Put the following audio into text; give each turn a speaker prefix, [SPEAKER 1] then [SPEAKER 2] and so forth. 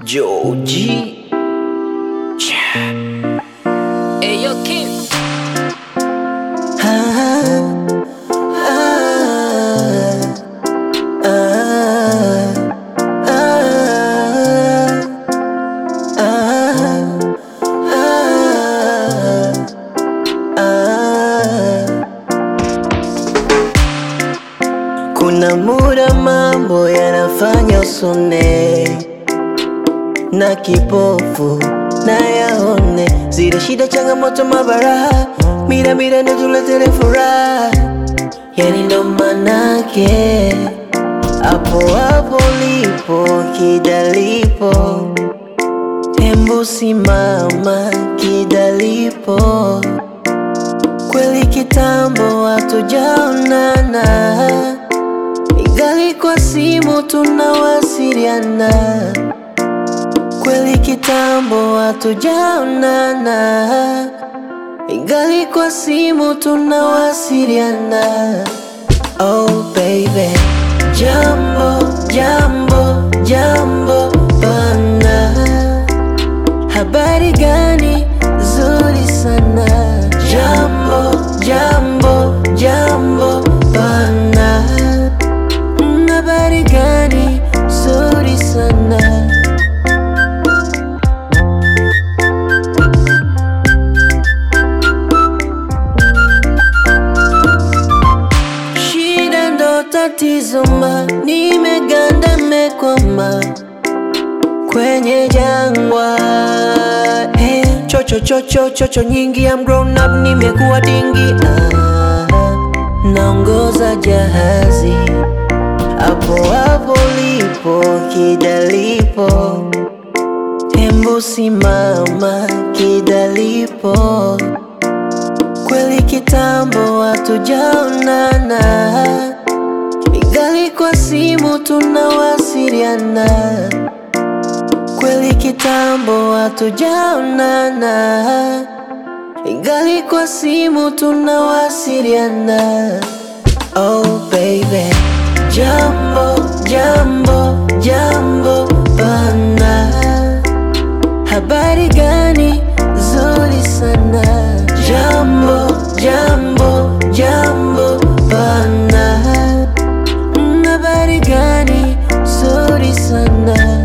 [SPEAKER 1] Joji
[SPEAKER 2] Eyo Kim
[SPEAKER 1] Kuna muda mambo yanafanya usone na kipofu na yaone zile shida, changamoto, mabaraha, mira mira ndo tuletere furaha, yani ndo manake hapo hapo lipo kidalipo, hembu simama kidalipo kweli kitambo hatujaonana, igali kwa simu tunawasiliana. Kweli kitambo hatujaonana, igali kwa simu tunawasiliana. Oh baby, jambo jambo jambo bana, habari gani? Nzuri sana. Jambo jambo jambo bana, Mm, habari gani? Nzuri sana. Shida ndo tatizo ma, nimeganda mekwama kwenye jangwa eh, chocho chocho chocho nyingi, I'm grown up, nimekuwa dingi ah, naongoza jahazi hapo hapo lipo kidalipo, hembu simama kidalipo kweli kitambo hatujaonana, igali kwa simu tunawasiliana. Kweli kitambo hatujaonana, igali kwa simu tunawasiliana. Oh baby, jambo jambo jambo bana, habari gani? Nzuri sana. Jambo jambo jambo bana, Mm, habari gani? Nzuri sana.